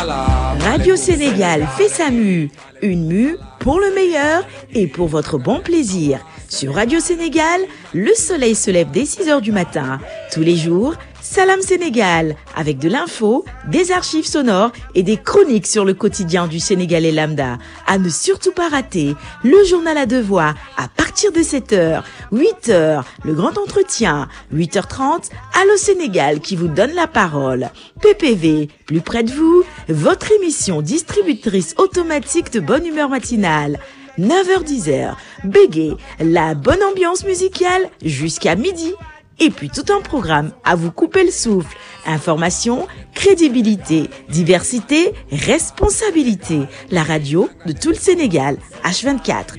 Radio Sénégal fait sa mue. Une mue pour le meilleur et pour votre bon plaisir. Sur Radio Sénégal, le soleil se lève dès 6 heures du matin. Tous les jours, Salam Sénégal, avec de l'info, des archives sonores et des chroniques sur le quotidien du Sénégalais lambda. À ne surtout pas rater, le journal à deux voix à partir de 7h, 8h, le grand entretien, 8h30, Allo Sénégal qui vous donne la parole. PPV, plus près de vous, votre émission distributrice automatique de bonne humeur matinale. 9h-10h, Bégué, la bonne ambiance musicale jusqu'à midi. Et puis tout un programme à vous couper le souffle. Information, crédibilité, diversité, responsabilité. La radio de tout le Sénégal, H24.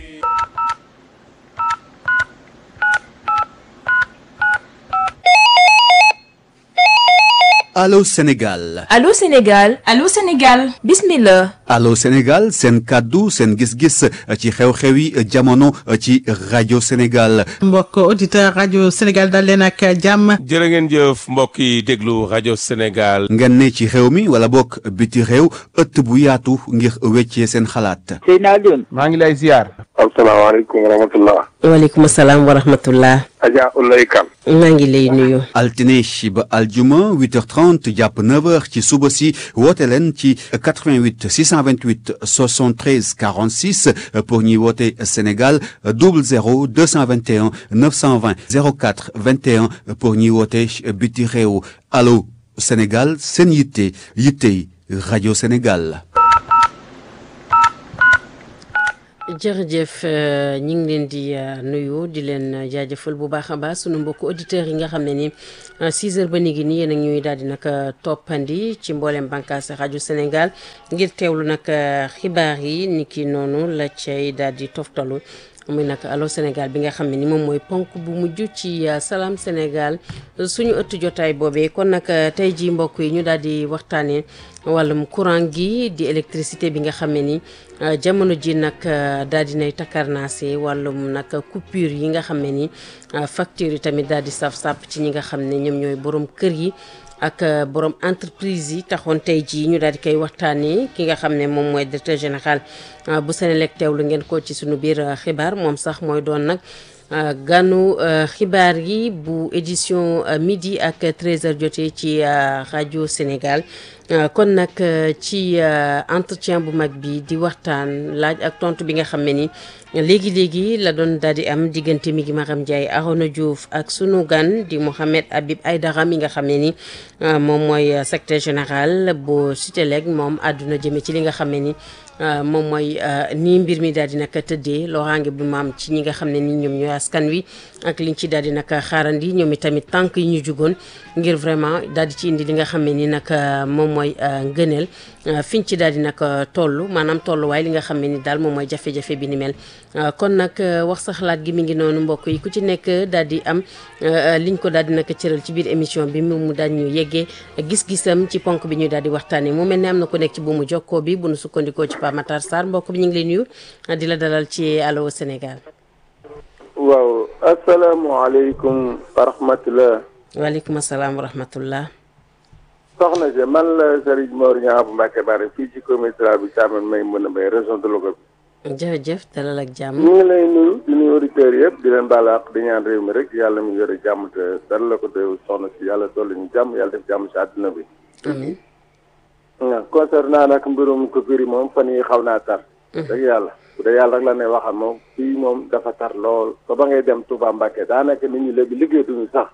Allô Sénégal Allô Sénégal Allô Sénégal bismillah Allô Sénégal seen kàddu seen gis-gis ci xew-xewi jamono ci rajo Sénégal mbokk auditeur rajo Sénégal dal leen ak jàmm jërë ngeen jëf mbokk yi déglu rajo Sénégal ngeen ne ci xew mi wala bokk biti réew ëtt bu yaatu ngir weccee seen xalaat Seydina Alioune maa ngi lay ziar asalaamaaleykum wa rahmatullah waaleykum salaam wa rahmatullah Adja Ulay Kan maa ngi lay nuyu altine ba aljuma 8h30 jàpp 9h ci suba si woote leen ci 88 628 73 46 pour ñuy woote Sénégal 00 221 920 04 21 pour ñuy woote biti réew allo Sénégal seen yitte yittey rajo Sénégal. jërëjëf ñi ngi leen di nuyu di leen jaajëfal bu baax a baax sunu mbokku auditeurs yi nga xam ne ni 6 heures ba ni gi nii yéen a ñuy daal di nag toppandi ci mboolem bànqaas rajo Sénégal ngir teewlu nag xibaar yi ni ki noonu la cay daal di toftalu muy nag allo Sénégal bi nga xam ne ni moom mooy ponk bu mujj ci salaam Sénégal suñu ëtt jotaay boobee kon nag tey jii mbokk yi ñu daal di waxtaanee wàllum courant gi di électricité bi nga xam ne ni jamono ji nag daal di nay takkarnaase wàllum nag coupure yi nga xam ne ni facture yi tamit daal di saf sàpp ci ñi nga xam ne ñoom ñooy borom kër yi. ak borom entreprise yi taxoon tey jii ñu daal di koy waxtaanee ki nga xam ne moom mooy directeur général bu Senelec teewlu ngeen ko ci suñu biir xibaar moom sax mooy doon nag ganu xibaar yi bu édition midi ak 13h jotee ci rajo Sénégal kon nag ci entretien bu mag bi di waxtaan laaj ak tontu bi nga xam ne ni léegi léegi la doon daal di am diggante mi ngi Maram Ndiaye Arona Diouf ak sunu gan di Mouhamed Habib Aïdara mi nga xam ne ni moom mooy secrétaire général bu Sutelec moom àdduna jëme ci li nga xam ne ni moom mooy nii mbir mi daal di nag tëddee loraange bu maam ci ñi nga xam ne ni ñoom ñooy askan wi ak liñ ci daal di nag xaarandi ñoom itamit tànk yi ñu jugoon ngir vraiment daal di ci indi li nga xam ne ni nag moom mooy ngëneel fiñ ci daal di nag toll maanaam tolluwaay li nga xam ne ni daal moom mooy jafe-jafe bi ni mel kon nag wax sa xalaat gi mi ngi noonu mbokk yi ku ci nekk daal di am liñ ko daal di nag cëral ci biir émission bi mu daal ñu yeggee gis-gisam ci ponk bi ñuy daal di waxtaanee mu mel ne am na ko nekk ci buumu jokkoo bi bu nu sukkandikoo ci Pape Matar Sarr mbokk bi ñu ngi lay nuyu di la dalal ci Allô Sénégal. waaw asalaamaaleykum wa rahmatulah. waaleykum salaam wa rahmatullah. soxna si man la Serigne Mor Niang bu Mbacke Bari fii ci commissariat bi Thiamène may mën a may région de Louga bi. jërëjëf dalal ak jàmm. ñu ngi lay nuyu di nuyu auditeurs yëpp di leen baal àq di ñaan réew mi rek yàlla mi yore jàmm te dara la ko déw soxna si yàlla dolli ñu jàmm yàlla def jàmm si àdduna bi. amiin. waaw concernant nag mbirum coupure yi moom fan yi xaw naa tar. dëgg yàlla bu dee yàlla rek la ne waxal moom fii moom dafa tar lool ba ba ngay dem Touba Mbacke daanaka nit ñi léegi liggéeyatuñu sax.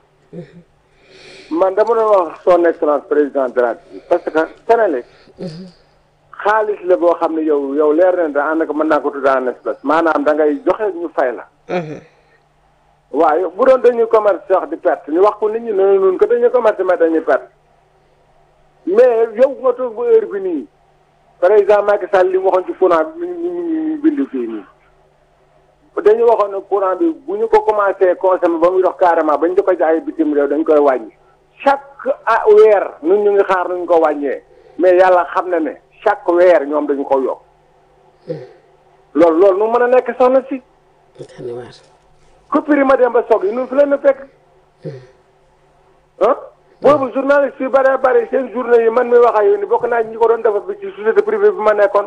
man dama doon wax son excellence président de la République parce que Senelec xaalis la boo xam ne yow yow leer na da ànd ak mën naa ko tudd en espèce maanaam da ngay joxe ñu fay la. waaye bu doon dañuy commerce sax di perte ñu wax ko nit ñi ne nun ko dañuy commerce mais dañuy perte mais yow nga toog bu heure bi nii par exemple Macky Sall li mu waxoon ci courant bi ñu ñu bind fii nii dañu waxoon ne courant bi bu ñu ko commencé consommer ba muy dox carrément ba ñu di ko jaay bitim réew dañ koy wàññi chaque ah weer ñun ñu ngi xaar nuñ ko wàññee mais yàlla xam na ne chaque weer ñoom dañu ko yokk loolu loolu nu mën a nekk soxna si coupure yi ma dem ba soog yi nun fi leen na fekk ah boobu journaliste yu bëree bëri seen journée yi man mi wax ak yow ni bokk naa ñi ko doon defar bi ci société privée bi ma nekkoon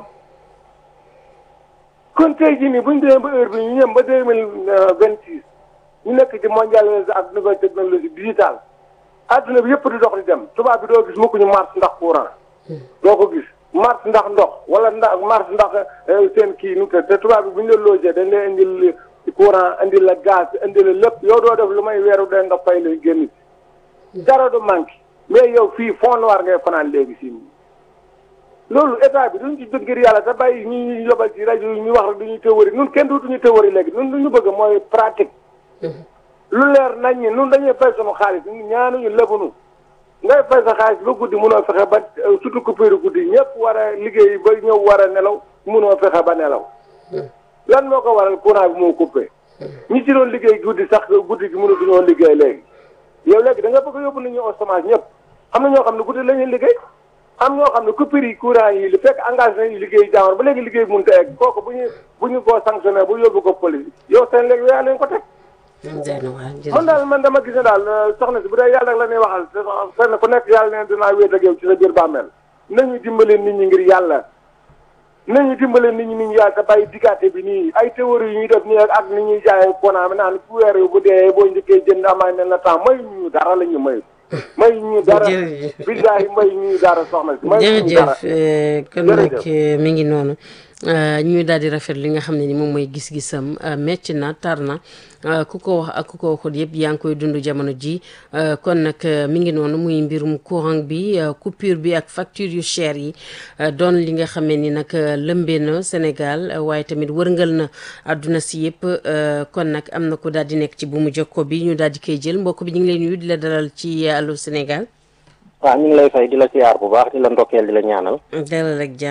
kon tey jii nii bu ñu demee ba heure bi ñu ñëm ba deux mille vingt six ñu nekk ci mondialisation ak nouvelle technologie digitale adduna bi yëpp di dox di dem tubaab bi doo gis mukk ñu marche ndax courant doo ko gis marche ndax ndox wala ndax marche ndax seen kii nu te tubaab bi bu ñu la logé dañ lay indil courant indil la gaz indil la lépp yow doo def lu may weeru dee nga fay lay génn dara du manqué mais yow fii fond noir ngay fanaan léegi si loolu état bi duñ ci jóg ngir yàlla te bàyyi ñi ñuy yobal ci rajo yi ñu wax rek duñuy théorie nun kenn dootuñu théorie léegi nun lu ñu bëgg mooy pratique lu leer nañ ñi nun dañuy fay sunu xaalis ñaanuñu lebunu ngay fay sa xaalis ba guddi mënoo fexe ba surtout coupure guddi ñëpp war a liggéey ba ñëw war a nelaw mënoo fexe ba nelaw lan moo ko waral courant bi moo coupé ñi ci doon liggéey guddi sax guddi gi mënatuñoo liggéey léegi yow léegi da nga bëgg a yóbbu nit ñi au chômage ñëpp am na ñoo xam ne guddi la ñuy liggéey am ñoo xam ne coupure yi courant yi li fekk engagé nañu liggéey jaamar ba léegi liggéey mënut a egg kooku bu ñu bu ñu koo sanctionné bu yóbbu ko police yow seen léegi yaa leen ko teg man daal man dama gis ne daal soxna si bu dee yàlla la ñuy waxal fenn ku nekk yàlla ne dinaa wéet ak yow ci sa biir bàmmeel nañu dimbale nit ñi ngir yàlla nañu dimbale nit ñi nit ñi yàlla te bàyyi diggante bi nii ay théorie yu ñuy def nii ak ni ñuy jaayee konaa mi naan ku weer yu bu dee boo njëkkee jënd amaay ne la temps may ñu dara la ñu may may ñu dara billahi may ñu dara soxna si may ñu dara jërëjëf kon nag mi ngi noonu ñuy daal di rafet li nga xam ne ni moom mooy gis-gisam metti na tar na ku ko wax ak ku ko waxul yëpp yaa ngi koy dund jamono ji kon nag mi ngi noonu muy mbirum courant bi coupure bi ak facture yu cher yi doon li nga xam ne ni nag lëmbee na Sénégal waaye tamit wërngal na àdduna si yëpp kon nag am na ko daal di nekk ci bu mu jokko bi ñu daal di koy jël mbokk bi ñu ngi lay nuyu di la dalal ci Allô Sénégal. waaw ñu ngi lay fay di la siyaar bu baax di la ndokkeel di la ñaanal. dalal ak jàmm